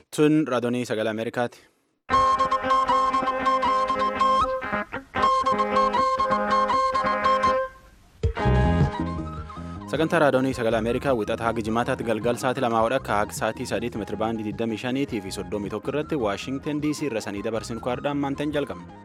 Tun raadiyoo sagalee Ameerikaati. Sagantaa raadiyoo sagalee Ameerikaa wixata haga jimaataatti galgal sa'aatii lamaa wadhakka haga sa'aatii sadiitti meetira baandii 25 fi 31 irratti Waashingtan DC irra sanii dabarsinu kwaadhaan maantaan jalqabna.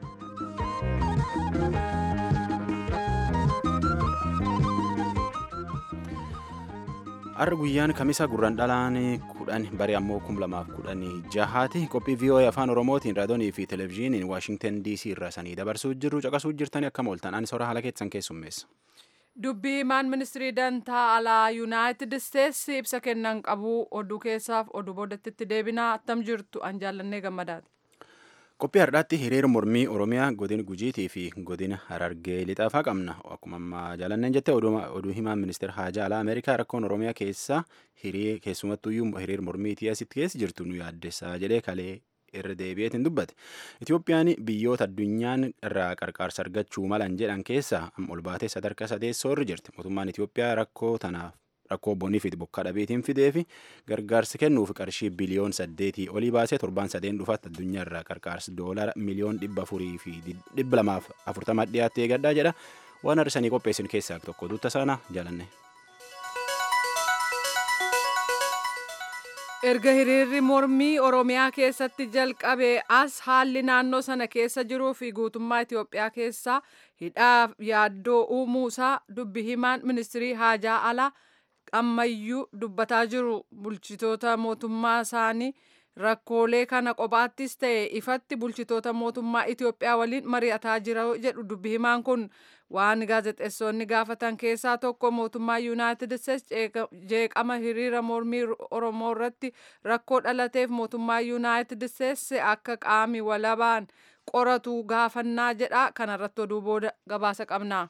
Har'a guyyaan kamisa gurraan dhalaan kudhan barii ammoo kum lamaaf kudhan jahaati qophii VOA afaan oromootiin raadiyoonii fi televezyiiniin Waashingtan DC irra sanii dabarsuu jirru caqasuu jirtanii akkam ooltan ani soora haala keessan keessummeessa. Dubbii himaan ministirii dantaa alaa yuunaayitid isteetsi ibsa kennan qabu oduu keessaaf oduu boodatti deebinaa attam jirtu an jaallannee gammadaati. Qophii har'aatti hiriira mormii Oromiyaa godina Gujiitii fi godina Harargee lixaafaa qabna. Akkuma ammaa jaallanneen jette oduu himaan ministeera haajaa alaa Ameerikaa rakkoon Oromiyaa keessa keessumattuyyuu hiriira mormiitii asitti keessa jirtu nu yaaddessaa jedhee kalee irra deebi'eetiin dubbate. Itoophiyaan biyyoota addunyaan irraa qarqaarsa argachuu malan jedhan keessaa ol baatee sadarkaa sadeessoo irra jirti. Mootummaan Itoophiyaa rakkoo tanaaf rakkoo bonii fi bokkaa dhabeetiin fidee fi gargaarsi kennuuf qarshii biliyoon saddeetii olii baasee torbaan sadeen dhufaatti addunyaa irraa qarqaarsi doolara miliyoon dhibba afurii fi dhibba lamaaf afurtama dhiyaatti eegadhaa jedha. Waan har'isanii qopheessin keessaa tokko duuta sana jaalanne. erga hiriirri mormii oromiyaa keessatti jalqabe as haalli naannoo sana keessa jiruu fi guutummaa itiyoophiyaa keessa hidhaaf yaaddoo uumuusaa dubbi himaan ministirii haajaa alaa ammayyuu dubbataa jiru bulchitoota mootummaa isaanii rakkoolee kana kophaattis ta'e ifatti bulchitoota mootummaa itiyoophiyaa waliin mari'ataa jira jedhu dubbi himaan kun waan gaazexeessonni gaafatan keessaa tokko mootummaa yuunaayitid isteetsi jeeqama hiriira mormii oromoo irratti rakkoo dhalateef mootummaa yuunaayitid isteetsi akka qaami walabaan qoratu gaafannaa jedha kanarratti oduu booda gabaasa qabna.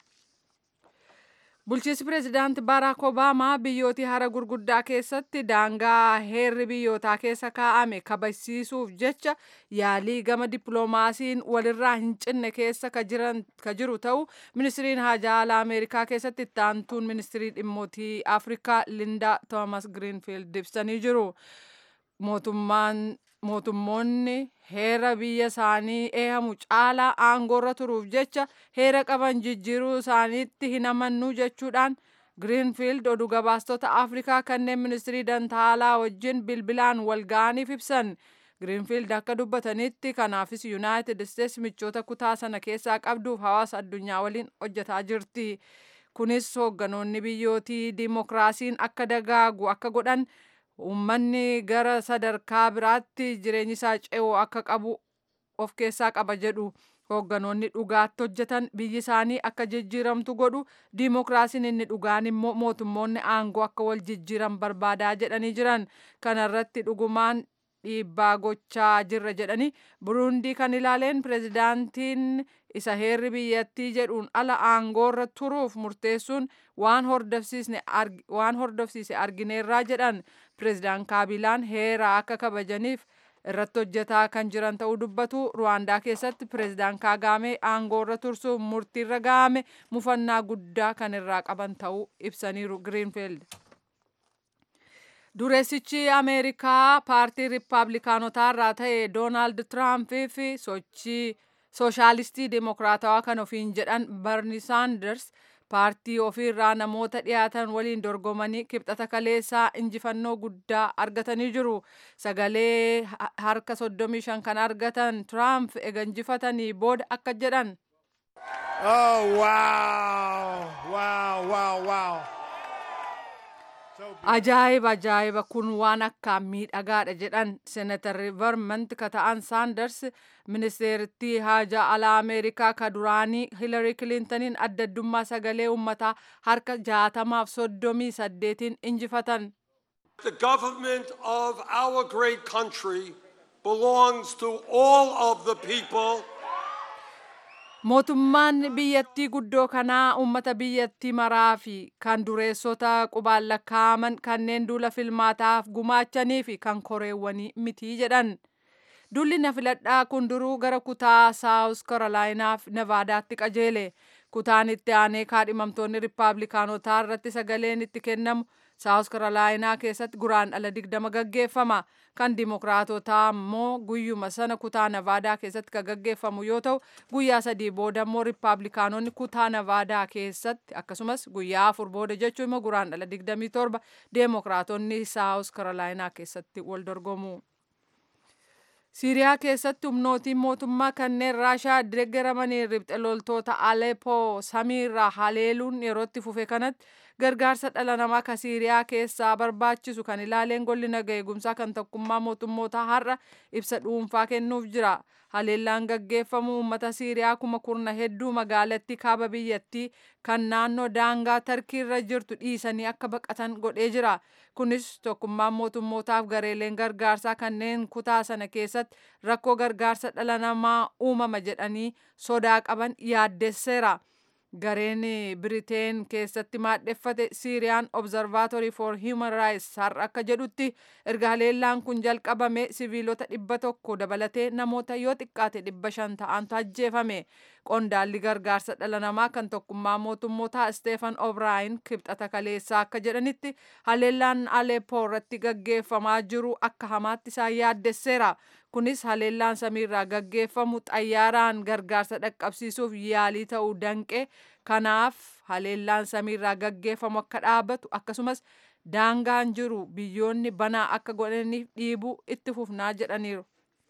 Bulchiinsi pireezidaanti Baaraak Obaamaa biyyootii hara gurguddaa keessatti daangaa heerri biyyootaa keessa kaa'ame kabachiisuuf jecha yaalii gama dippiloomaasiin walirraa hin cinne keessa ka jiru ta'u ministiriin haajaa alaa Ameerikaa keessatti itti aantuun ministirii dhimmootii Afrikaa Lindaa Toomas Giriinfiild ibsanii jiru. Mootummaan mootummoonni heera biyya isaanii eehamu caalaa aangoorra turuuf jecha heera qaban jijjiiruu isaaniitti hin amannu jechuudhaan giriinfiild oduu gabaastota afrikaa kanneen ministirii dantaa alaa wajjin bilbilaan wal ga'aniif ibsan giriinfiild akka dubbatanitti kanaafis yuunaayitid isteetsi michoota kutaa sana keessaa qabduuf hawaasa addunyaa waliin hojjetaa jirti kunis hoogganoonni biyyootii diimokiraasiin akka dagaagu akka godhan uummanni gara sadarkaa biraatti jireenyi isaa ce'oo akka qabu of keessaa qaba jedhu hoogganoonni dhugaatti hojjetan biyyi isaanii akka jijjiiramtu godhu diimokiraasiin inni dhugaan immoo mootummoonni aangoo akka wal jijjiiran barbaadaa jedhanii jiran kanarratti dhugumaan dhiibbaa gochaa jirra jedhanii burundii kan ilaaleen pireezidaantiin isa heerri biyyattii jedhuun ala aangoorra turuuf murteessuun waan hordofsiise argineerraa jedhan pireezidaan kaabilaan heera akka kabajaniif irratti hojjetaa kan jiran ta'uu dubbatu ruwaandaa keessatti pireezidaan kaagaamee aangoorra tursuuf murtiirra ga'ame mufannaa guddaa kan irraa qaban ta'uu ibsaniiru giriinfiild. Dureessichi Ameerikaa paartii Rippaabilikaanotaa irraa ta'e Doonaald Tiraampii fi sochii sooshaalistii Dimokiraatawaa kan ofiin jedhan Barni Saanders paartii ofiirraa namoota dhiyaatan waliin dorgomanii kibxata kaleessaa injifannoo guddaa argatanii jiru. Sagalee harka 35 kan argatan Tiraamp ega injifatanii booda akka jedhan. Oh, wow, wow, wow, wow. Ajaa'iba ajaa'iba kun waan akkaan miidhagaadha jedhan seenatarri Vermont ka ta'an Saanders ministeerittii haajaa alaa Ameerikaa ka duraanii Hillary Clintoniin adda addummaa sagalee uummataa harka jaatamaaf soddomii saddeetiin injifatan. The government of our great country belongs to all of the people. Mootummaan biyyattii guddoo kanaa uummata biyyattii maraa fi kan dureessota qubaan lakkaa'aman kanneen duula filmaataaf gumaachanii fi kan koreewwanii mitii jedhan. Duulli na filadhaa kun duruu gara kutaa Saawus Karolaayinaaf Nevaadaatti qajeele. kutaan itti aanee kaadhimamtoonni riippaabilikaanotaa irratti sagaleen itti kennamu saawus karolaayinaa keessatti guraandhala digdama gaggeeffama kan dimokiraatotaa immoo guyyuma sana kutaa navaadaa keessatti kan gaggeeffamu yoo ta'u guyyaa sadii booda immoo riippaabilikaanonni kutaa navaadaa keessatti akkasumas guyyaa afur booda jechuun immoo guraandhala digdamii torba deemokiraatonni saawus karolaayinaa keessatti wal dorgomu. Siiriyaa keessatti humnootiin mootummaa kanneen Raashaa deeggaramanii riphxe loltoota Aleppo samiirraa haleeluun yerootti fufe kanatti gargaarsa dhala namaa ka Siiriyaa keessaa barbaachisu kan ilaaleen golli naga eegumsaa kan tokkummaa mootummoota har'a ibsa dhuunfaa kennuuf jira. Haleellaan gaggeeffamu uummata Siiriyaa kuma kurna hedduu magaalattii kaaba biyyattii kan naannoo daangaa tarkiirra jirtu dhiisanii akka baqatan godhee jira. Kunis tokkummaan mootummootaaf gareeleen gargaarsaa kanneen kutaa sana keessatti rakkoo gargaarsa dhala namaa uumama jedhanii sodaa qaban yaaddesseera. Gareen Biriteen keessatti maadheffate Siiriyaan Observatory for Human Rights har'a akka jedhutti erga haleellaan kun jalqabame siviilota dhibba tokko dabalatee namoota yoo xiqqaate dhibba shan ta'antu ajjeefame. Qondaalli gargaarsa dhala namaa kan tokkummaa mootummootaa Steefan Obraayin kibxata kaleessaa akka jedhanitti haleellaan Aleppo irratti gaggeeffamaa jiru akka hamaatti isaan yaaddesseera. Kunis haleellaan samiirraa gaggeeffamu xayyaaraan gargaarsa dhaqqabsiisuuf yaalii ta'uu danqe. Kanaaf haleellaan samiirraa gaggeeffamu akka dhaabbatu akkasumas daangaan jiru biyyoonni banaa akka godhaniif dhiibuu itti fufnaa jedhaniiru.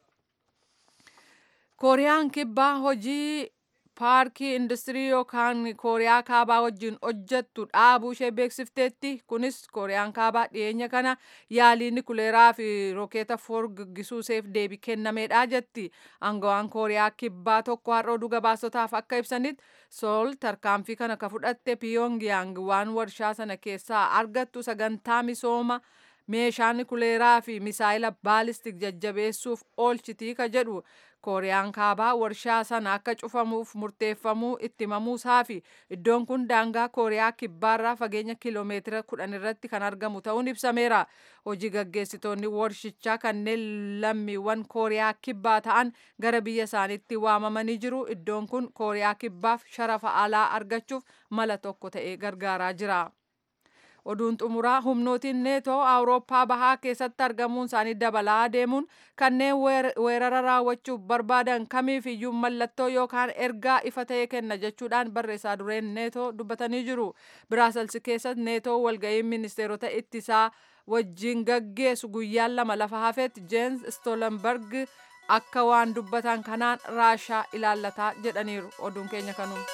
Kooriyaan kibbaa hojii paarkii industirii yookaan kooriyaa kaabaa wajjin hojjettu dhaabuu ishee beeksifteetti kunis kooriyaan kaabaa dhiyeenya kana yaalii nikuleeraa fi rookeeta foor gaggisuuseef deebii kennameedha jetti aangawaan kooriyaa kibbaa tokko har'a oduu gabaasotaaf akka ibsanitti sool tarkaanfii kana ka fudhatte piyongiyaang waan warshaa sana keessaa argattu sagantaa misooma meeshaa nikuleeraa fi misaayila baalistik jajjabeessuuf oolchitii ka jedhu kooriyaan kaabaa warshaa sana akka cufamuuf murteeffamuu itti himamuusaa fi iddoon kun daangaa kooriyaa kibbaarraa fageenya kiloomeetira kudhan irratti kan argamu ta'uun ibsameera hojii gaggeessitoonni warshichaa kanneen lammiiwwan kooriyaa kibbaa ta'an gara biyya isaaniitti waamamanii jiru iddoon kun kooriyaa kibbaaf sharafa alaa argachuuf mala tokko ta'ee gargaaraa jira. oduun xumuraa humnootiin neetoo awurooppaa bahaa keessatti argamuun isaanii dabalaa deemuun kanneen weerara raawwachuuf barbaadan kamiif iyyuu mallattoo yookaan ergaa ifa ta'e kenna jechuudhaan barreessaa dureen neetoo dubbatanii jiru biraaselsi keessatti neetoo walga'ii ministeerota ittisaa wajjin gaggeessu guyyaan lama lafa hafetti jeens stoolenberg akka waan dubbatan kanaan raashaa ilaallataa jedhaniiru oduun keenya kanuma.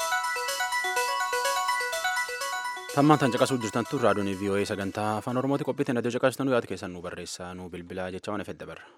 Tammaan tan caqasuu jirtan tun raadiyoon VOA sagantaa afaan Oromooti qophiitiin adda caqasitan yaada keessan nu barreessaa nu bilbilaa jecha waan fedha barra.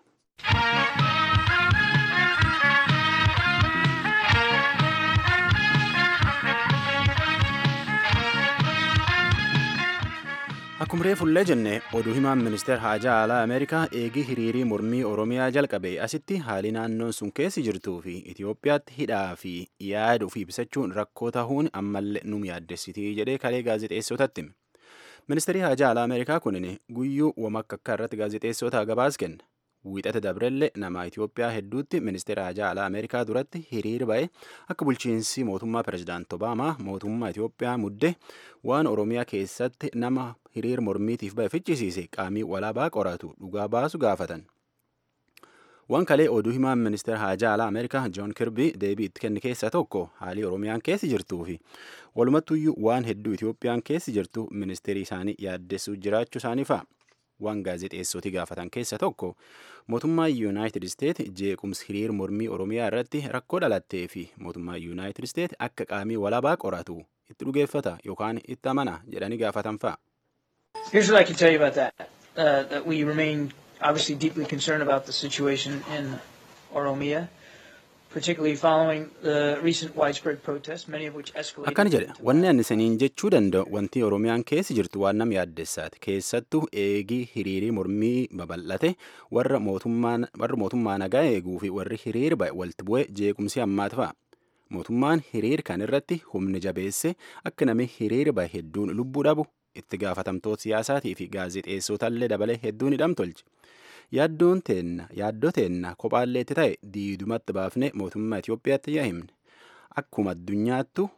Akkuma reefullee jenne oduu himaan ministeer haajaa alaa Ameerikaa eegii hiriirii mormii Oromiyaa jalqabe asitti haalli naannoon sun keessi jirtuu fi Itoophiyaatti hidhaa fi yaada ofii ibsachuun rakkoo ta'uun ammallee nu yaaddessitii jedhee kalee gaazexeessotatti hime. Ministeerri haajaa alaa Ameerikaa kunin guyyuu wamakka irratti gaazexeessota gabaas kenna. Wiixata dabrelle nama Itoophiyaa hedduutti ministeera haajaa alaa Ameerikaa duratti hiriira ba'e akka bulchiinsi mootummaa pirezidaant Obaamaa mootummaa Itoophiyaa mudde waan Oromiyaa keessatti nama hiriira mormiitiif ba'e fichisiise qaamii walaabaa qoratu dhugaa baasu gaafatan. Waan kalee oduu himaan ministeera haajaa alaa Ameerikaa Joon Kirbii deebii itti kenne keessaa tokko haalii Oromiyaan keessi jirtuu fi walumattuyyuu waan hedduu Itoophiyaan keessi jirtu ministeerii isaanii yaaddessuu jiraachuu isaanii fa'a. waan gaazexeessoti gaafatan keessa tokko mootummaa yuunaayitid isteet jeequmsi hiriir mormii oromiyaa irratti rakkoo dhalattee fi mootummaa yuunaayitid isteet akka qaamii walaabaa qoratu itti dhugeeffata yookaan itti amana jedhanii gaafatan fa'a. Here's what I can tell you about that. Uh, that we remain obviously deeply concerned about the situation in Oromia. particularly following the recent widespread protests, many of which escalated. Akkana jedhe wanni ani isiniin jechuu danda'u wanti Oromiyaan keessi jirtu waan nama yaaddessaati keessattuu eegii hiriirii mormii babal'ate warra mootummaan warra mootummaa nagaa eeguu fi warri hiriir ba'e walitti bu'ee jeequmsi hammaatu fa'a. Mootummaan hiriir kan irratti humni jabeesse akka namni hiriir ba'e hedduun lubbuu dhabu itti gaafatamtoota siyaasaatii fi gaazexeessotallee dabalee hedduun hidham tolche. yaaddoon teenna yaaddoo teenna kophaallee itti ta'e diidumatti baafne mootummaa Itoophiyaatti yaa himne akkuma addunyaattu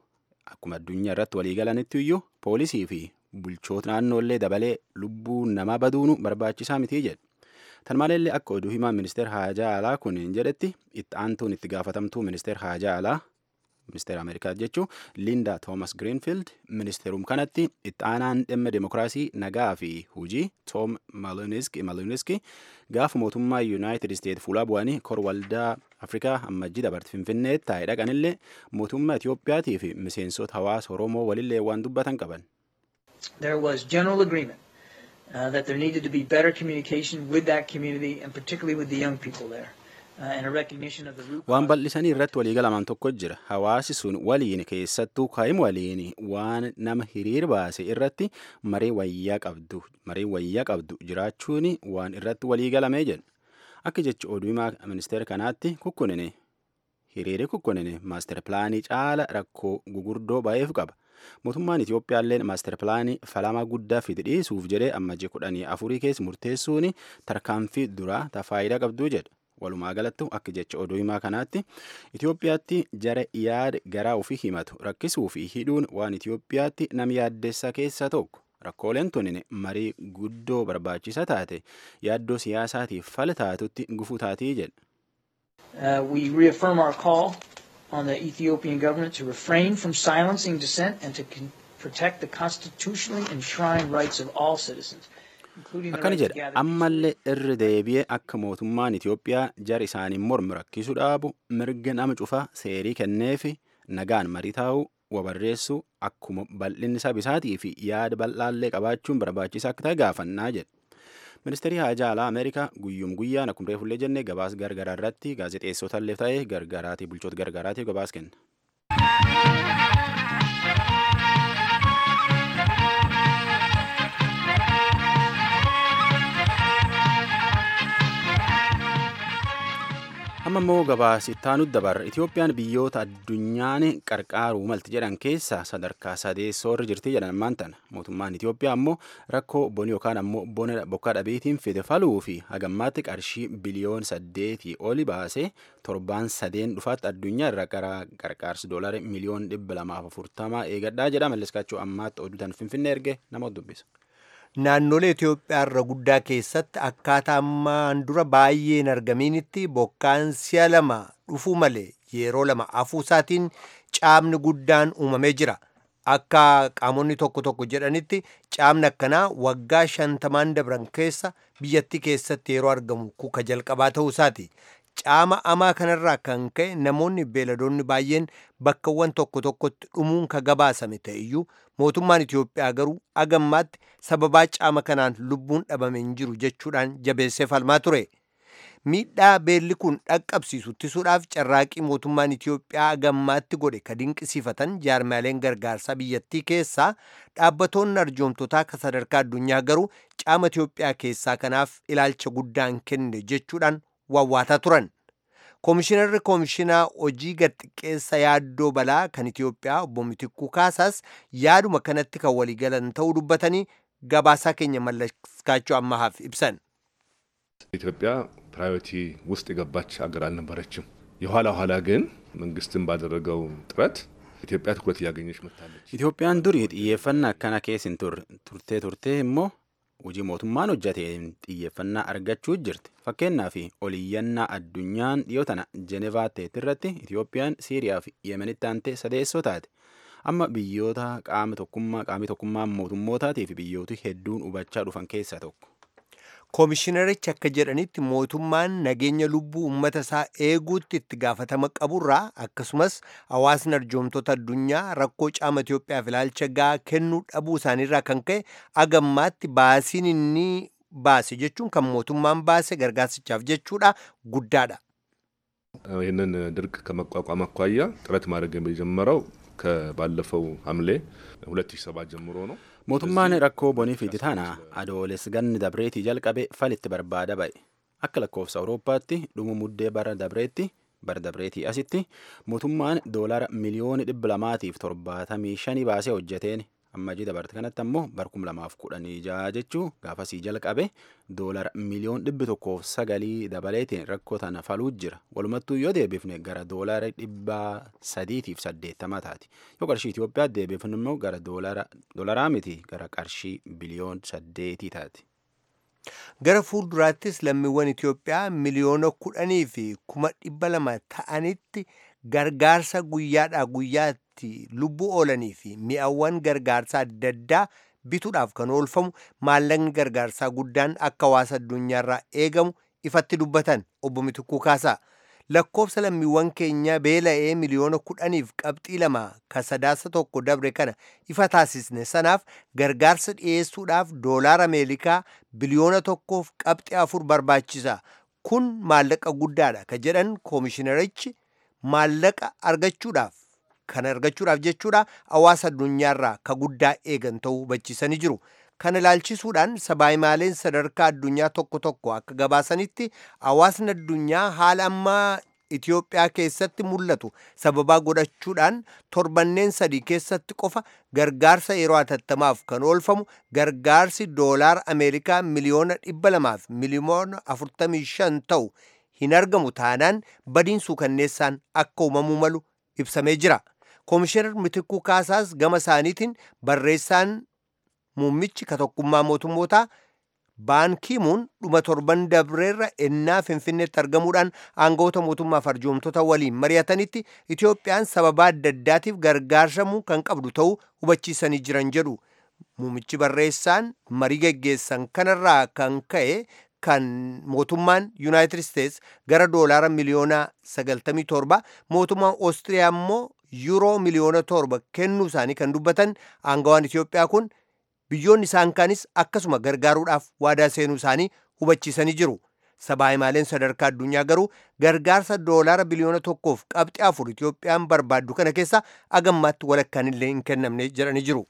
akkuma addunyaa irratti waliigalanitti iyyuu poolisii fi bulchoota naannoollee dabalee lubbuu namaa baduunu barbaachisaa mitii jedhe. Tan maleellee akka oduu himaa ministeera haajaa alaa kun jedhetti itti aantuun itti gaafatamtuu ministeera haajaa alaa ministeera Ameerikaa jechuun Linda Thomas Greenfield ministeerum kanatti itti aanaan dhimma demokiraasii nagaa fi hujii Tom Maloniski gaafa mootummaa Yuunaayitid Isteet fuula bu'anii kor waldaa Afrikaa ammajjii dabarte Finfinneetti taa'ee dhaqanillee mootummaa Itiyoophiyaatii fi miseensota hawaasa Oromoo walillee waan dubbatan qaban. There was general agreement uh, that there needed to be better communication with that community and particularly with the young people there. Uh, and a recognition of the root waan bal'isanii irratti waliigalaman tokko jira hawaasi sun waliin keessattuu kaa'im waliin waan nama hiriir baase irratti maree wayyaa qabdu maree wayyaa qabdu jiraachuun waan irratti waliigalamee jedhu akka jecha oduu himaa ministeera kanaatti kukkunine hiriiri kukkunine maaster pilaanii caala rakkoo gugurdoo baay'eef qaba mootummaan Itiyoophiyaalleen maaster pilaanii falamaa guddaa fide dhiisuuf jedhee ammajjii kudhanii afurii keessa murteessuun tarkaanfii duraa ta faayidaa qabduu jedha. walumaa galattu akka jecha oduu himaa kanaatti Itiyoophiyaatti jara yaada garaa ofii himatu rakkisuu fi hidhuun waan Itiyoophiyaatti nama yaaddeessaa keessaa tokko. Rakkooleen tunin marii guddoo barbaachisaa taate yaaddoo siyaasaatiif fala taatutti gufuu taatii jedha. Uh, we reaffirm our call on the Ethiopian government to refrain from silencing dissent and to con- protect the constitutionally enshrined rights of all citizens. akkana jedha ammallee irri deebi'ee akka mootummaan Itiyoophiyaa jara isaaniin mormu rakkisuu dhaabu mirga nama cufaa seerii kenneefi nagaan marii taa'uu wabarreessuu akkuma bal'inni sabisaatii fi yaada bal'aallee qabaachuun barbaachisaa akka ta'e gaafannaa jedha. Ministeerri Haajaa Alaa Ameerikaa guyyum guyyaan akkuma reefullee jenne gabaas gargaraa irratti gaazexeessotallee ta'ee gargaraatii bulchoota gargaraatiif gabaas kenna. amma immoo gabaasittaanu dabarra itiyoophiyaan biyyoota addunyaan qarqaaruu malti jedhan keessaa sadarkaa sadeessoo irra jirti jedhan ammaan tana mootummaan itiyoophiyaa ammoo rakkoo boni yookaan ammoo bona bokkaa dhabeetiin fide faluu fi hagammaatti qarshii biliyoon saddeetii oli baasee torbaan sadeen dhufaatti addunyaa irra gara qarqaarsi doolari miliyoon dhibba lamaaf afurtamaa eegadhaa jedha malleskaachuu ammaatti oduutan finfinnee erge nama dubbisa. naannolee Itoophiyaa irra guddaa keessatti akkaataa ammaan dura baay'ee hin argaminitti bokkaan si'a lama dhufuu malee yeroo lama afuusaatiin caamni guddaan uumamee jira. Akka qaamonni tokko tokko jedhanitti caamni akkanaa waggaa shantamaan dabran keessa biyyattii keessatti yeroo argamu kuka jalqabaa ta'uusaati. Caama amaa kanarraa kan ka'e namoonni beeladoonni baay'een bakkawwan tokko tokkotti dhumuun ka gabaasame ta'eyyuu mootummaan Itoophiyaa garuu agammaatti sababaa caama kanaan lubbuun dhabame hin jiru jechuudhaan jabeessee falmaa ture. Miidhaa beelli kun dhaqqabsiisu ittisuudhaaf carraaqii mootummaan Itoophiyaa agammaatti godhe ka dinqisiifatan jaarmaaleen gargaarsaa biyyattii keessaa dhaabbatoonni arjoomtotaa ka sadarkaa addunyaa garuu caama Itoophiyaa keessaa kanaaf ilaalcha guddaan kenne jechuudhaan wawwaataa turan. Koomishinarri koomishinaa hojii gadxiqqeessa yaaddoo balaa kan Itoophiyaa obbo Mitikuu Kaasaas yaaduma kanatti kan waliigalan ta'uu dubbatanii gabaasaa keenya mallaskaachuu ammahaaf ibsan. ኢትዮጵያ ፕራዮሪቲ ውስጥ የገባች ሀገር አልነበረችም። የኋላ ኋላ ግን መንግስትን ባደረገው ጥረት ኢትዮጵያ ትኩረት እያገኘች መጥታለች። Itoophiyaan durii xiyyeeffannaa akkana keessa hin turtee turtee immoo hojii mootummaan hojjateen xiyyeeffannaa argachuu jirti. Fakkeenyaaf oliyyannaa addunyaan dhiyoo tana Jenevaa ta'etti irratti Itoophiyaan Siiriyaa fi Yemenitti aantee sadeessoo taate. Amma biyyoota qaama tokkummaa qaamii tokkummaa mootummootaatii fi biyyooti hedduun hubachaa dhufan keessaa tokko. Koomishinarichi akka jedhanitti mootummaan nageenya lubbuu uummata isaa eeguutti itti gaafatama qaburraa akkasumas hawaasni arjoomtoota addunyaa rakkoo caama Itoophiyaaf ilaalcha gahaa kennuu dhabuu isaaniirraa kan ka'e agammaatti baasiin inni baase jechuun kan mootummaan baase gargaarsichaaf jechuudha guddaadha. ይህንን ድርቅ ከመቋቋም አኳያ ጥረት ማድረግ የጀመረው ከባለፈው ሐምሌ 2007 ጀምሮ ነው። Mootummaan rakkoo bonii fi tana adooles ganni dabreetii jalqabe falitti barbaada ba'e. Akka lakkoofsa Awurooppaatti dhuma muddee bara dabreetti bara dabreetii asitti mootummaan doolara miliyoona dhibba lamaatiif torbaatamii shanii baasee hojjeteen ammajii dabarte kanatti ammoo barkum lamaaf kudhanii jaha jechuu gaafasii jalqabe doolara miliyoon dhibbi tokkoof sagalii dabaleetiin rakkoo tana faluu jira walumattuu yoo deebifne gara doolara dhibba sadiitiif saddeettama taati yoo qarshii Itoophiyaa deebifne immoo gara doolaraa miti gara qarshii biliyoon saddeetii taati. Gara fuulduraattis lammiiwwan Itoophiyaa miliyoona kudhanii fi kuma dhibba lama ta'anitti gargaarsa guyyaadhaa guyyaatti lubbuu oolanii fi mi'awwan gargaarsaa adda addaa bituudhaaf kan oolfamu maallaqni gargaarsaa guddaan akka hawaasa addunyaarraa eegamu ifatti dubbatan obbo Mitikuu Kaasaa. Lakkoofsa lammiiwwan keenya beela'ee miliyoona kudhaniif qabxii lama ka sadaasa tokko dabre kana ifa taasisne sanaaf gargaarsa dhiyeessuudhaaf doolaara Ameerikaa biliyoona tokkoof qabxii afur barbaachisa. Kun maallaqa guddaadha ka jedhan koomishinarichi maallaqa argachuudhaaf kan argachuudhaaf jechuudha hawaasa addunyaarraa ka guddaa eegan ta'uu hubachiisanii jiru. Kana ilaalchisuudhaan sabaayimaaleen sadarkaa addunyaa tokko tokko akka gabaasanitti hawaasni addunyaa haala ammaa Itoophiyaa keessatti mul'atu sababaa godhachuudhaan torbanneen sadii keessatti qofa gargaarsa yeroo hatattamaaf kan oolfamu gargaarsi doolaara Ameerikaa miliyoona dhibba lamaaf miliyoona afurtamii shan ta'u hin argamu taanaan badiin suukanneessaan akka uumamuu malu ibsamee jira. Koomishinar Mitikuu Kaasaas gama isaaniitiin barreessaan muummichi ka tokkummaa mootummootaa baankiimuun dhuma torban dabreerra ennaa finfinneetti argamuudhaan aangawoota mootummaaf arjoomtota waliin mari'atanitti Itoophiyaan sababaa adda addaatiif gargaarsamuu kan qabdu ta'uu hubachiisanii jiran jedhu. Muummichi barreessaan marii geggeessan kanarraa kan ka'e kan mootummaan yuunaayitid isteets gara doolaara miliyoona 97 mootummaan oostiriyaa immoo yuuroo miliyoona torba kennuu isaanii kan dubbatan aangawaan Itoophiyaa kun biyyoonni isaan kaanis akkasuma gargaaruudhaaf waadaa seenuu isaanii hubachiisanii jiru. Sabaayimaaleen sadarkaa addunyaa garuu gargaarsa doolaara biliyoona tokkoof qabxii afur Itoophiyaan barbaaddu kana keessa agammaatti walakkaan illee hin kennamne jedhanii jiru.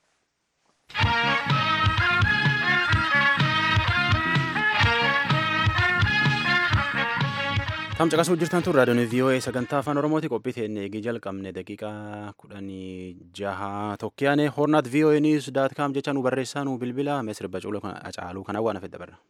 Tam caqasuu jirtan tun raadiyoon VOA sagantaa afaan Oromooti qophii teenne eegii jalqabne daqiiqaa kudhanii jaha tokkiyaane hornaat VOA news daat kaam jecha nu barreessaa nu bilbila mee sirba caaluu kana waan hafedha barra.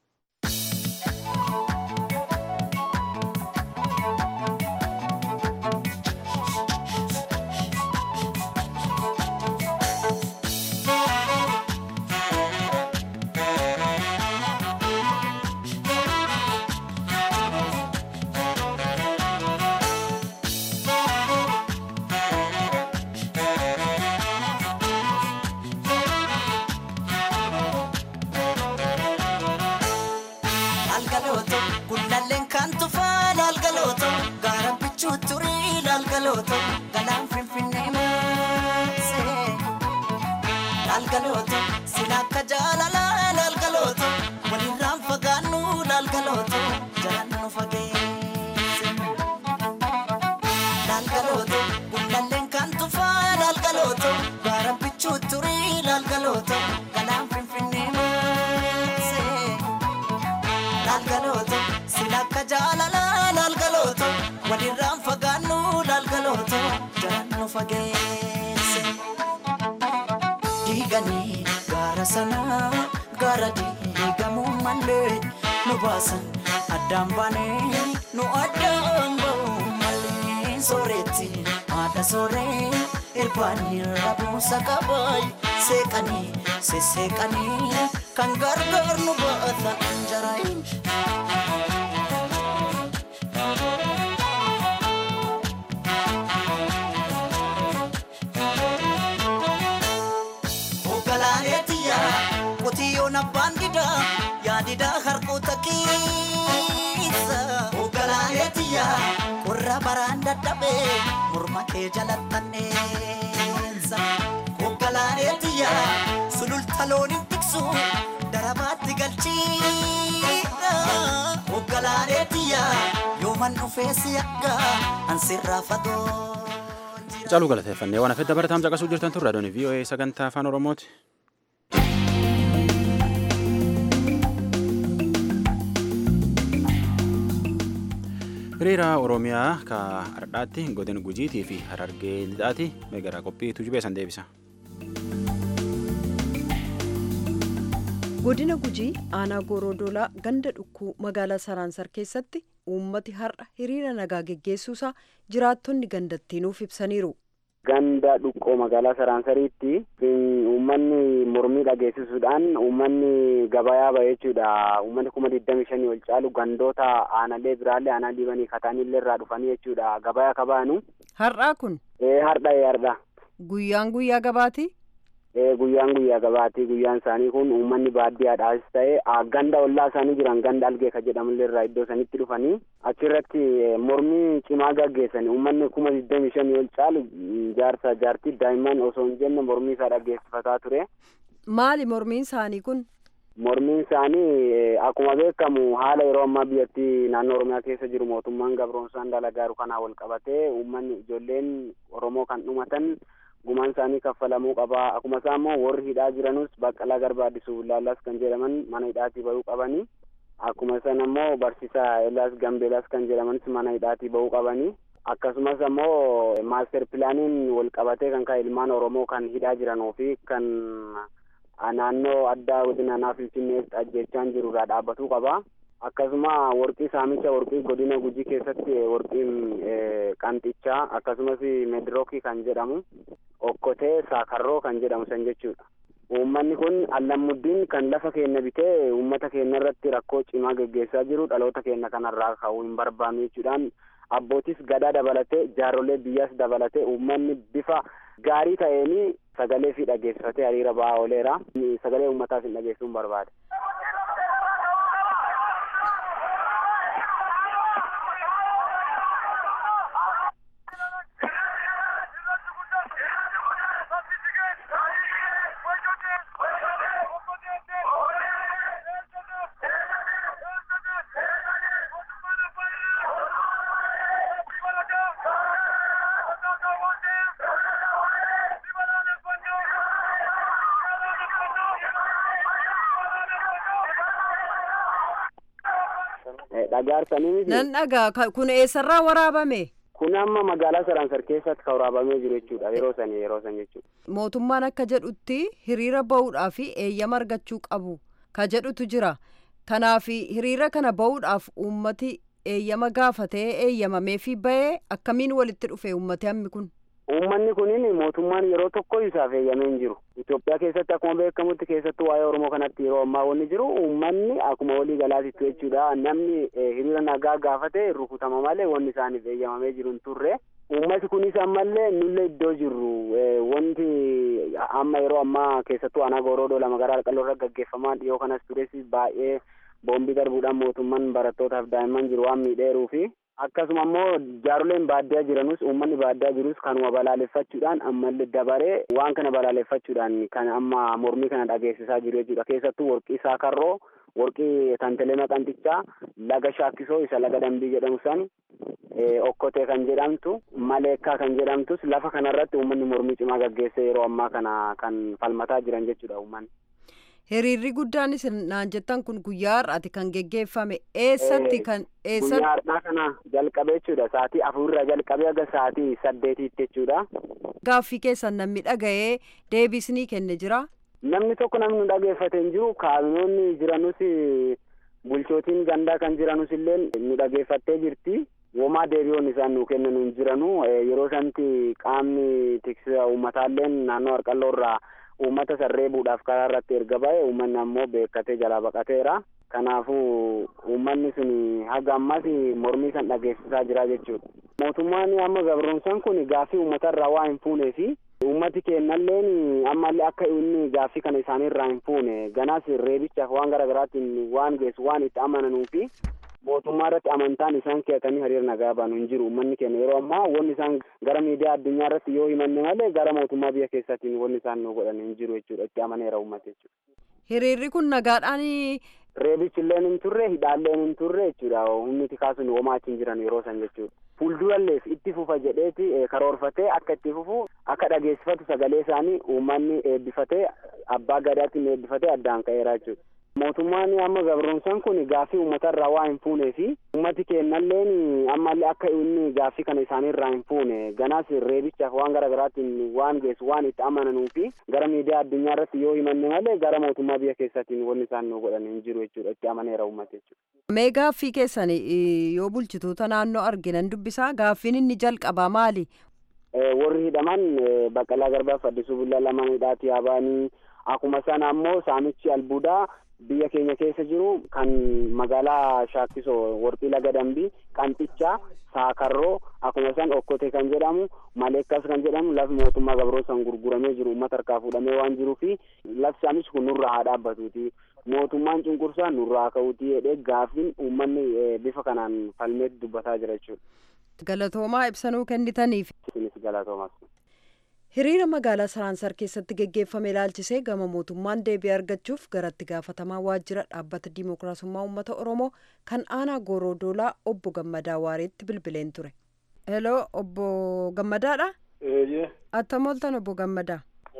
Laalgalooto gullalleen kan tufaa laalgalooto gaara bichuu turii laalgalooto galaan finfinnee maasee laalgalooto sila akka jaalalaa laalgalooto walirraan fagaannu laalgalooto jalaan nu fageesse laalgalooto gullalleen kan tufaa laalgalooto gaara bichuu turii laalgalooto galaan finfinnee maasee. laalgalooto silakka jaalala laalgalooto walirraan fagaannu laalgalooto jalaan nu fageesse diiganii gaara sanaa gaara diigamuu mallee nu baasan addaan baanee nu addaan ba'u mallee sooretti haadha sooree irbaanii rabuusa qabaay seeqanii sesseeqanii kan gargaar nu baata anjaraayin. Hoogganaaneetiyya qotiyyoon abbaan didaa yaadidaa harkoota keessa. Hoogganaaneetiyya qorra baraan dadhabee morma kee jalattanneessa. Hoogganaaneetiyya sululta looniin tiksu darabaatti galchiidha. Hoogganaaneetiyya yooman dhufee si akka ansirraa fagoo. Caaluu galateeffannee waan hafedda barataan caqasuu jirtan tun raadiyoon VOA sagantaa afaan Oromooti. hiriira oromiyaa ka hardhaatti godina gujiitii fi harargee lixaati meegaraa qophii tujubee san deebisa. godina gujii aanaa goorodoolaa ganda dhukkuu magaalaa saraansar keessatti uummati har'a hiriira nagaa geggeessuusaa jiraattonni gandattii nuuf ibsaniiru. ganda dhuqqoo magaalaa saraansariitti uummanni mormii dhageessisuudhaan uummanni gabayaa ba'e jechuudha uummanni kuma digdami shanii ol caalu gandoota aanalee biraallee aanaa diibanii kataanillee irraa dhufanii jechuudha gabayaa kabaanu. har'aa kun. ee har'a ee har'a. guyyaan guyyaa gabaati. ee guyyaan guyyaa gabaati guyyaan isaanii kun uummanni baadiyyaadhaas ta'e ganda ollaa isaanii jiran ganda algee ka jedhamullee irraa iddoo sanitti dhufanii achirratti mormii cimaa gaggeessan uummanni kuma digdami shanii ol caalu jaarsa jaartii daa'imman osoo hin jenne mormii isaa dhaggeessifataa ture. maali mormiin isaanii kun. mormiin isaanii akkuma beekamu haala yeroo ammaa biyyattii naannoo oromiyaa keessa jiru mootummaan gabroonsaan dalagaaru kanaa wal qabatee uummanni ijoolleen oromoo kan dhumatan gumaan isaanii kaffalamuu qaba akkuma isaa immoo warri hidhaa jiranus baqqalaa garbaa addisuu laallaas kan jedhaman mana hidhaatii bahuu qabanii akkuma san immoo barsiisaa eelaas gambeelaas kan jedhamanis mana hidhaatii bahuu qabanii akkasumas immoo maaster pilaaniin wal qabatee kan ka'e ilmaan oromoo kan hidhaa jiranuu fi kan naannoo addaa godina naaf finfinneetti ajjechaan jirurraa dhaabbatuu qaba. akkasuma warqii saamicha warqii godina gujii keessatti warqiin qanxichaa akkasumas medrookii kan jedhamu okkotee saakarroo kan jedhamu san jechuudha. Uummanni kun allamuddiin kan lafa keenya bitee uummata keenya irratti rakkoo cimaa geggeessaa jiru dhaloota keenya kanarraa ka'uu hin barbaannu jechuudhaan abbootis gadaa dabalatee jaarrolee biyyaas dabalatee uummanni bifa gaarii ta'een sagalee fi dhageessifatee hiriira ba'aa ooleera. Sagalee uummataas hin dhageessuu hin barbaade. dhagaarsanii nan dhagaa kun eessarraa waraabame. kun amma magaalaa saraansar keessatti kan waraabamee jiru jechuudha yeroo san yeroo san jechuudha. mootummaan akka jedhutti hiriira bahuudhaaf eeyyama argachuu qabu ka jedhutu jira kanaaf hiriira kana bahuudhaaf uummati eeyyama gaafatee eeyyamameefi bahee akkamiin walitti dhufe uummati hammi kun. Uummanni kunin mootummaan yeroo tokko isaaf eeyyamee hin jiru. Itoophiyaa keessatti akkuma beekamutti keessattuu waa'ee Oromoo kanatti yeroo ammaa wanni jiru uummanni akkuma walii galaatitti jechuudha. Namni hiriira nagaa gaafate rukutama malee wanni isaaniif eeyyamamee jiru hin turre. Uummati kunis ammallee nullee iddoo jirru wanti amma yeroo ammaa keessattuu aanaa gooroodoo lama gara alqalloo irra gaggeeffamaa dhiyoo kanas tures baay'ee boombii darbuudhaan mootummaan barattootaaf daa'imman jiru waan miidheeruu fi akkasuma immoo jaaroleen baadiyyaa jiranus uummanni baadiyyaa jirus kanuma balaaleffachuudhaan ammallee dabaree waan kana balaaleffachuudhaan kan amma mormii kana dhageessisaa jiru jechuudha keessattuu warqii saakarroo warqii tantelee maqantichaa laga shaakkisoo isa laga dambii jedhamu san okkotee kan jedhamtu maleekkaa kan jedhamtus lafa kanarratti uummanni mormii cimaa gaggeessee yeroo ammaa kana kan falmataa jiran jechuudha uummanni. Hiriirri guddaan naan jettan kun guyyaa har'aati kan geggeeffame eessatti kan eessatti. Guyyaa har'aa kana jalqabee jechuudha sa'aatii afurirraa jalqabee aga sa'aatii saddeetiitti jechuudha. Gaaffii keessan namni dhaga'ee deebisnii kenne jira. Namni tokko namni nu dhageeffate hin jiru kaabinoonni jiranus bulchootiin gandaa kan jiranus illee nu dhageeffattee jirti. Womaa deebi'oon isaan nu kennan hin jiranu yeroo santi qaamni tiksisa uummataalleen naannoo harqalloo irraa uummata sarreebuudhaaf karaa irratti erga ba'e uummanni ammoo beekkatee jalaa baqateera. Kanaafuu uummanni sun haga ammas mormii san dhageessisaa jira jechuudha. Mootummaan amma gabroonsaan kun gaaffii uummatarraa waa hin fuunee fi uummati kennalleen ammallee akka inni gaaffii kana isaaniirraa hin fuune ganaas reebichaaf waan garaagaraatiin waan geessu waan itti amananuu fi mootummaa irratti amantaan isaan keetanii hiriira nagaa baanu hin jiru uummanni keenya yeroo ammaa wanni isaan gara miidiyaa addunyaa irratti yoo himanne malee gara mootummaa biyya keessaatiin wanni isaan nu godhan hin jiru jechuudha itti amaneera uummata jechuudha. Hiriirri kun nagaadhaan. Reebichi illeen hin turre hidhaalleen hin turre jechuudha humni tikaasuun homaa achi hin jiran yeroo san jechuudha. Fuulduralleef itti fufa jedheeti karoorfatee akka itti fufu akka dhageessifatu sagalee isaanii uummanni eebbifatee abbaa gadaatiin eebbifatee addaan ka'eera jechuudha. mootummaan amma gabroomsan kun gaaffii uummata irraa waa hin fuunee fi uummati kennalleen ammallee akka inni gaaffii kana isaanii irraa hin fuune ganaas reebichaaf waan gara garaatiin waan geessu waan itti amananuu fi gara miidiyaa addunyaa irratti yoo himanne malee gara mootummaa biyya keessaatiin wanni isaan nu godhan hin jiru jechuudha itti amaneera uummata jechuudha. Mee gaaffii keessan yoo bulchitoota naannoo arginan dubbisaa gaaffiin inni jalqabaa maali? Warri hidhaman Baqqalaa Garbaa Addisuu Bullaa lamaan hidhaatii yaabanii akkuma sana ammoo saamichi albuudaa biyya keenya keessa jiru kan magaalaa Shaakkisoo Warqii Laga Dambii Qanxichaa Saakarroo akkuma isaan Okkotee kan jedhamu Maleekkas kan jedhamu lafi mootummaa Gabroosan gurguramee jiru uummata harkaa fuudhamee waan jiruu fi lafti saamichi kun nurraa haa dhaabbatuuti. Mootummaan cunqursaa nurraa ka'uuti jedhee gaaffiin uummanni bifa kanaan falmeetti dubbataa jira jechuudha. Galatoomaa ibsanuu kennitaniif. Isinis galatoomaas. Hiriira magaalaa Saraansar keessatti geggeeffame ilaalchisee gama mootummaan deebii argachuuf garatti gaafatamaa waajjira dhaabbata Dimookiraasummaa Uummata Oromoo kan aanaa Goorodoolaa obbo Gammadaa Waareetti bilbileen ture. Heloo obbo Gammadaadha? Eeyyee. Attam ooltan obbo Gammadaa?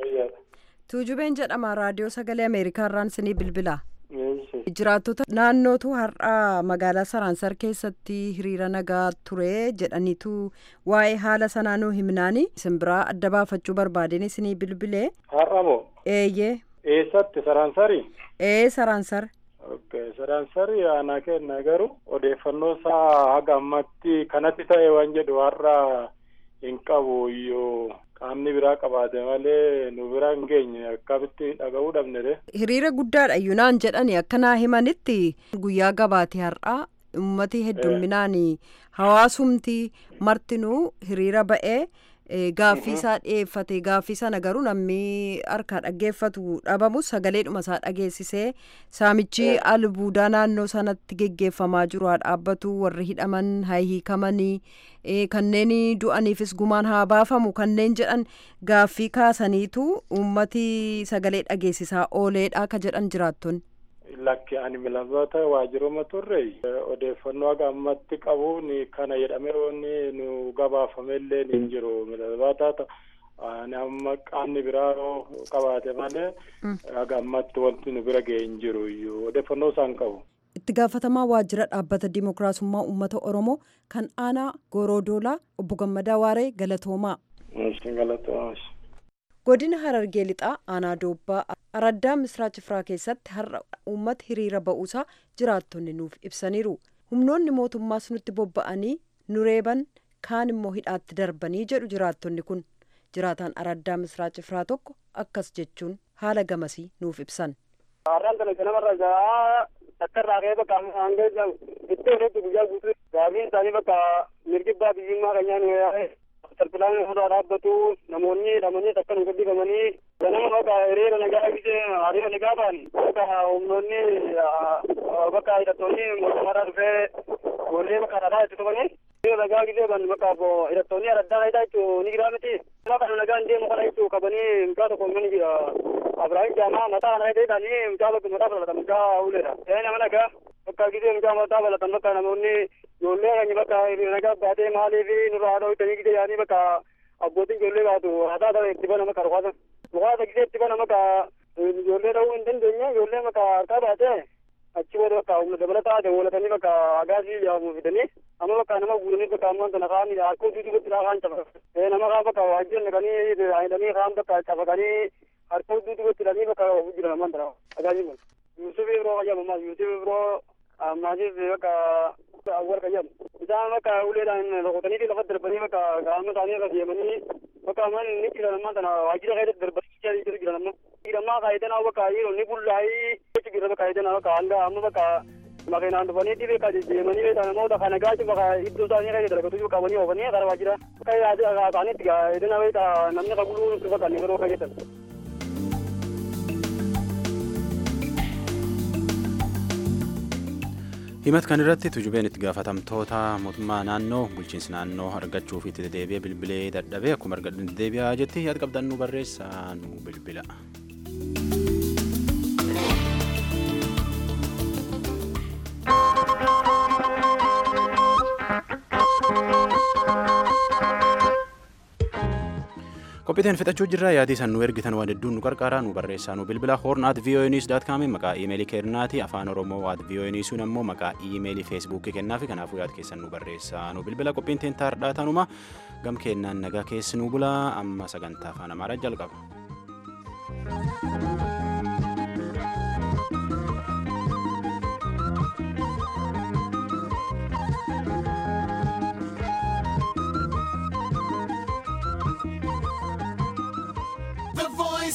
Tuujubeen jedhama raadiyoo sagalee Ameerikaa irraan sinii bilbilaa. jiraattota naannootu har'a magaalaa saraansar keessatti hiriira nagaa ture jedhaniitu waa'ee haala sanaa nuu himnaani simbiraa adda baafachuu barbaadeen isinii bilbilee. har'a moo. eeyyee. eessatti saraansari. ee saraansar. okay saraansari aanaa kenna garuu odeeffannoo isaa haga ammatti kanatti ta'e waan jedhu har'a hin qabu iyyuu qaamni biraa qabaate malee nu bira hin geenye akkamitti dhaga'uu dhabne hiriira guddaadha yuunaan jedhani akkanaa himanitti guyyaa gabaate har'aa ummati heddumminaan hawaasumti martinuu hiriira ba'ee gaaffii isaa dhiyeeffate gaaffii sana garuu namni harkaa dhaggeeffatu dhabamu sagaleedhuma isaa dhageessisee saamichi albuudaa naannoo sanatti geggeeffamaa jiru haa dhaabbatu warri hidhaman haa hiikamanii kanneen du'aniifis gumaan haa baafamu kanneen jedhan gaaffii kaasaniitu ummati sagalee dhageessisaa ooleedha ka jedhan jiraattonni. lakki ani milamata waajjiroma turre odeeffannoo haga ammatti qabuun kana jedhamee wanni nu gabaafamellee hin jiru milamata ani amma qaamni biraa qabaate malee haga ammatti wanti nu bira ga'e hin jiru iyyuu odeeffannoo isaan qabu. itti gaafatamaa waajjira dhaabbata dimookiraasummaa uummata oromoo kan aanaa goorodoolaa obbo gammadaa waaree galatoomaa. godina harargee lixaa aanaa doobbaa araddaa misraa cifraa keessatti har'a uummata hiriira ba'uusaa jiraattonni nuuf ibsaniiru humnoonni mootummaas nutti bobba'anii nu reeban kaan immoo hidhaatti darbanii jedhu jiraattonni kun jiraataan araddaa misraa cifraa tokko akkas jechuun haala gamasii nuuf ibsan. Har'aan kana ganamarra gahaa akka irraa ka'ee bakka hanga iddoo irratti guyyaa guutuu gaafiin isaanii bakka mirgibbaa biyyummaa keenyaan yaa'e tartilaan irraa dhaabbatu namoonni hidhamanii akka nu gabbifamanii ganama bakka hiriira nagaa gisee hiriira nagaa ba'an bakka humnoonni bakka hidhattoonni mootummaadhaa dhufee ijoollee bakka dhadhaa itti tufanii hiriira nagaa gisee ban bakka hidhattoonni araddaa hidhaa jechuu ni giraa miti nama kana nagaa hin deemu kana jechuu qabanii mucaa tokko mani jira Abrahaam Jaamaa mataa kana hidhatanii mucaa bakka mataa balatan mucaa uleedha. Ee nama nagaa bakka gisee mucaa mataa balatan bakka namoonni ijoollee keenya bakka nagaa baatee maaliif nurraa haadha hojjetanii gisee yaanii bakka abbootiin ijoollee baatu haadhaa ta'e itti bana bakka rukaasa. Rukaasa gisee itti bana bakka ijoollee ta'uu hin dandeenye ijoollee bakka harkaa baatee achi booda bakka humna dabalataa dabalatanii bakka agaasii yaamu fidanii amma bakka nama guuranii bakka ammoo kana kaan harkoo duutuu gotti kaan cafa. Ee nama kaan bakka waajjira naqanii hidhanii kaan bakka cafaqanii harkoo duutuu gotti hidhanii bakka jiran ammoo tana agaasii kun. Yusuf Ibroo qayyama ammas Yusuf Ibroo ammaasiif bakka awwal qayyam. Isaan bakka uleedhaan rukutanii lafa darbanii bakka qaama isaanii irra deemanii bakka amman ni jiran ammoo tana waajjira keessatti darbanii jiru jiran ammoo. Dhiirammaa kaayitanaa bakka dhiironni bullaa'ii jechi jira bakka kaayitanaa bakka hanga amma bakka makiinaan dhufanii bakka deemanii beekan namoota kana gaachi bakka iddoo isaanii keessa dalagatu qabanii oofanii gara waajjira bakka yaadii isaaniitti eedina beeka namni qabuluu bakka ni garuu kayyetan. himat kan irratti tujubeen itti gaafatamtoota mootummaa naannoo bulchiinsi naannoo argachuuf itti deebi'ee bilbilee dadhabee akkuma argadhan deebi'aa jetti yaada qabdan nu barreessaa nu bilbila. qophiiteen fixachuu jirra yaadii san nu ergitan waan hedduun nu qarqaaraa nu barreessaa nu bilbila horn at voanews dot com maqaa iimeelii keennaati afaan oromoo at voanewsuun ammoo maqaa iimeelii feesbuukii kennaafi kanaafuu yaad keessan nu barreessaa nu bilbila qophiin teen taardhaa tanuma gam keennaan nagaa keessi nu bulaa amma sagantaa afaan amaaraa jalqaba.